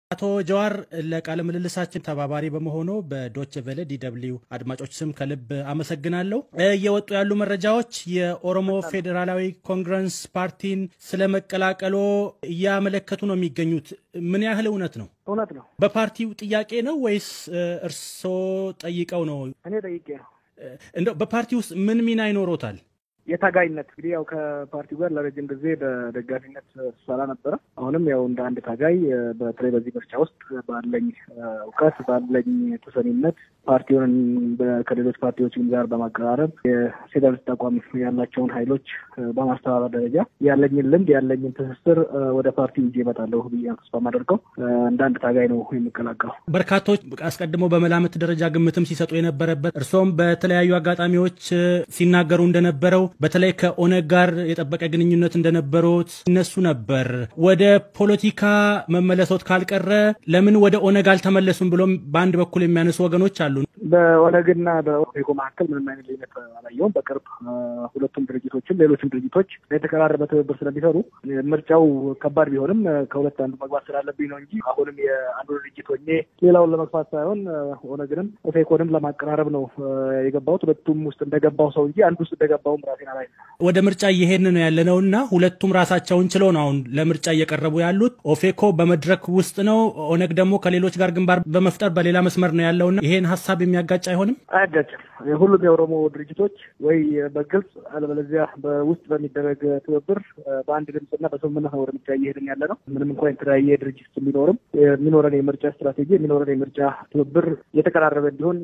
አቶ ጀዋር ለቃለ ምልልሳችን ተባባሪ በመሆኑ በዶች ቬለ ዲደብሊው አድማጮች ስም ከልብ አመሰግናለሁ። እየወጡ ያሉ መረጃዎች የኦሮሞ ፌዴራላዊ ኮንግረስ ፓርቲን ስለመቀላቀሎ እያመለከቱ ነው የሚገኙት። ምን ያህል እውነት ነው? እውነት ነው። በፓርቲው ጥያቄ ነው ወይስ እርስዎ ጠይቀው ነው? እኔ ጠይቄ ነው። እንደው በፓርቲ ውስጥ ምን ሚና ይኖሮታል? የታጋይነት እንግዲህ ያው ከፓርቲው ጋር ለረጅም ጊዜ በደጋፊነት ስሰራ ነበረ። አሁንም ያው እንደ አንድ ታጋይ በተለይ በዚህ ምርጫ ውስጥ ባለኝ እውቀት ባለኝ ተሰሚነት ፓርቲውን ከሌሎች ፓርቲዎች ጋር በማቀራረብ የፌዴራሊስት አቋም ያላቸውን ኃይሎች በማስተባበር ደረጃ ያለኝን ልምድ ያለኝን ትስስር ወደ ፓርቲው ይዤ እመጣለሁ ብዬ ተስፋ የማደርገው እንደ አንድ ታጋይ ነው የሚቀላቀለው። በርካቶች አስቀድሞ በመላምት ደረጃ ግምትም ሲሰጡ የነበረበት እርስዎም በተለያዩ አጋጣሚዎች ሲናገሩ እንደነበረው በተለይ ከኦነግ ጋር የጠበቀ ግንኙነት እንደነበሩት ይነሱ ነበር። ወደ ፖለቲካ መመለሶት ካልቀረ ለምን ወደ ኦነግ አልተመለሱም ብሎም በአንድ በኩል የሚያነሱ ወገኖች አሉ። በኦነግና በኦፌኮ መካከል ምንም አይነት ልዩነት አላየውም። በቅርብ ሁለቱም ድርጅቶችም ሌሎችም ድርጅቶች የተቀራረበ ትብብር ስለሚሰሩ ምርጫው ከባድ ቢሆንም ከሁለት አንዱ መግባት ስላለብኝ ነው እንጂ አሁንም የአንዱ ድርጅት ሆኜ ሌላውን ለመግፋት ሳይሆን ኦነግንም ኦፌኮንም ለማቀራረብ ነው የገባሁት። ሁለቱም ውስጥ እንደገባው ሰው እንጂ አንዱ ውስጥ እንደገባውም ራሴን አላይ ወደ ምርጫ እየሄድን ነው ያለ ነው እና ሁለቱም ራሳቸውን ችለው ነው አሁን ለምርጫ እየቀረቡ ያሉት። ኦፌኮ በመድረክ ውስጥ ነው፣ ኦነግ ደግሞ ከሌሎች ጋር ግንባር በመፍጠር በሌላ መስመር ነው ያለውና ይሄን ሀሳብ የሚያጋጭ አይሆንም? አያጋጭም። ሁሉም የኦሮሞ ድርጅቶች ወይ በግልጽ አለበለዚያ በውስጥ በሚደረግ ትብብር በአንድ ድምፅና በስምምነት ነው ወደ ምርጫ እየሄድን ያለ ነው። ምንም እንኳን የተለያየ ድርጅት ቢኖርም የሚኖረን የምርጫ ስትራቴጂ የሚኖረን የምርጫ ትብብር የተቀራረበ እንዲሆን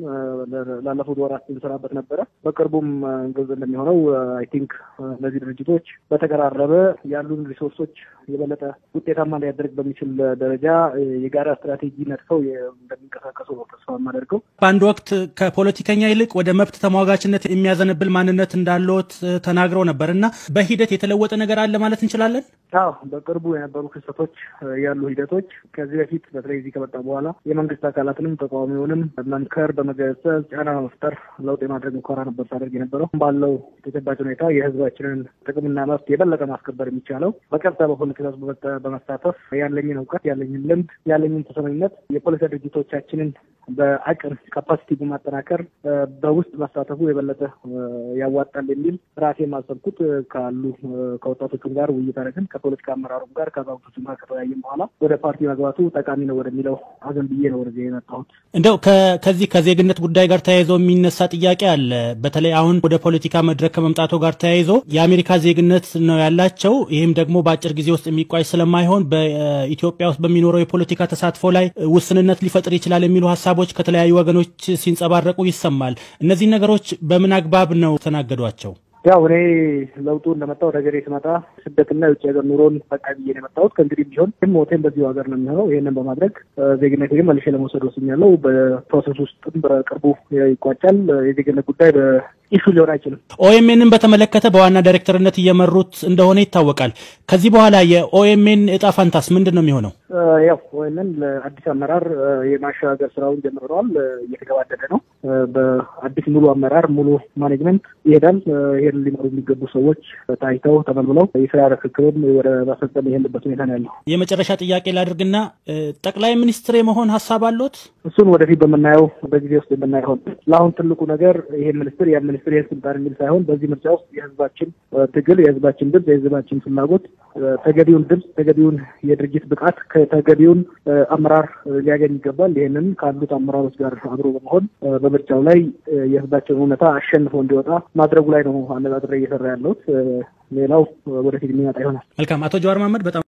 ላለፉት ወራት ስንሰራበት ነበረ። በቅርቡም ግልጽ እንደሚሆነው አይ ቲንክ እነዚህ ድርጅቶች በተቀራረበ ያሉን ሪሶርሶች የበለጠ ውጤታማ ሊያደርግ በሚችል ደረጃ የጋራ ስትራቴጂ ነድፈው እንደሚንቀሳቀሱ ነው ተስፋ የማደርገው። በአንድ ወቅት ከፖለቲከኛ ይልቅ ወደ መብት ተሟጋችነት የሚያዘነብል ማንነት እንዳለዎት ተናግረው ነበር እና በሂደት የተለወጠ ነገር አለ ማለት እንችላለን? አዎ፣ በቅርቡ የነበሩ ክስተቶች ያሉ ሂደቶች ከዚህ በፊት በተለይ እዚህ ከመጣ በኋላ የመንግስት አካላትንም ተቃዋሚውንም መምከር፣ በመገሰጽ ጫና በመፍጠር ለውጥ የማድረግ ሙከራ ነበር ሳደርግ የነበረው። ባለው ተጨባጭ ሁኔታ የህዝባችንን ጥቅምና መብት የበለጠ ማስከበር የሚቻለው በቀጥታ በፖለቲካ ውስጥ በመሳተፍ ያለኝን እውቀት ያለኝን ልምድ ያለኝን ተሰሚነት የፖለቲካ ድርጅቶቻችንን በአቅም ካፓሲቲ በማጠናከር በውስጥ መሳተፉ የበለጠ ያዋጣል የሚል ራሴ የማሰብኩት ካሉ ከወጣቶቹም ጋር ውይይት አደረግን። ከፖለቲካ አመራሩም ጋር ከአዛውንቶቹም ጋር ከተወያየም በኋላ ወደ ፓርቲ መግባቱ ጠቃሚ ነው ወደሚለው አዘን ብዬ ነው ወደዚህ የመጣሁት። እንደው ከዚህ ከዜግነት ጉዳይ ጋር ተያይዞ የሚነሳ ጥያቄ አለ። በተለይ አሁን ወደ ፖለቲካ መድረክ ከመምጣቱ ጋር ተያይዞ የአሜሪካ ዜግነት ነው ያላቸው። ይህም ደግሞ በአጭር ጊዜ ውስጥ የሚቋጭ ስለማይሆን በኢትዮጵያ ውስጥ በሚኖረው የፖለቲካ ተሳትፎ ላይ ውስንነት ሊፈጥር ይችላል የሚሉ ሀሳቦች ከተለያዩ ወገኖች ሲንጸባረቁ ይሰማል። እነዚህ ነገሮች በምን አግባብ ነው ተናገዷቸው? ያው እኔ ለውጡ እንደመጣ ወደ ሀገሬ ስመጣ ስደትና የውጭ ሀገር ኑሮን በቃ ብዬ ነው የመጣሁት። ከእንግዲህ ቢሆን ግን ሞቴን በዚሁ ሀገር ነው የሚሆነው። ይህንን በማድረግ ዜግነት ግን መልሼ ለመውሰድ ወስኛለሁ። በፕሮሰስ ውስጥም በቅርቡ ይቋጫል። የዜግነት ጉዳይ በኢሹ ሊሆን አይችልም። ኦኤምኤንን በተመለከተ በዋና ዳይሬክተርነት እየመሩት እንደሆነ ይታወቃል። ከዚህ በኋላ የኦኤምኤን እጣ ፋንታስ ምንድን ነው የሚሆነው? ያው ኦኤምኤን ለአዲስ አመራር የማሸጋገር ስራውን ጀምረዋል። እየተገባደደ ነው። በአዲስ ሙሉ አመራር ሙሉ ማኔጅመንት ይሄዳል። ይሄን ሊመሩ የሚገቡ ሰዎች ታይተው ተመልምለው የስራ ርክክብም ወደ ማስፈጸም ይሄንበት ሁኔታ ነው ያለው። የመጨረሻ ጥያቄ ላድርግና ጠቅላይ ሚኒስትር የመሆን ሀሳብ አሎት? እሱን ወደፊት በምናየው በጊዜ ውስጥ የምናየው። ለአሁን ትልቁ ነገር ይሄ ሚኒስትር ያ ሚኒስትር ይህን ስልጣን የሚል ሳይሆን በዚህ ምርጫ ውስጥ የህዝባችን ትግል፣ የህዝባችን ድምፅ፣ የህዝባችን ፍላጎት ተገቢውን ድምፅ፣ ተገቢውን የድርጅት ብቃት ከተገቢውን አመራር ሊያገኝ ይገባል። ይህንን ካሉት አመራሮች ጋር አብሮ በመሆን በምርጫው ላይ የህዝባችን እውነታ አሸንፎ እንዲወጣ ማድረጉ ላይ ነው አነጣጥሬ እየሰራ ያለሁት። ሌላው ወደፊት የሚመጣ ይሆናል። መልካም። አቶ ጀዋር መሀመድ በጣም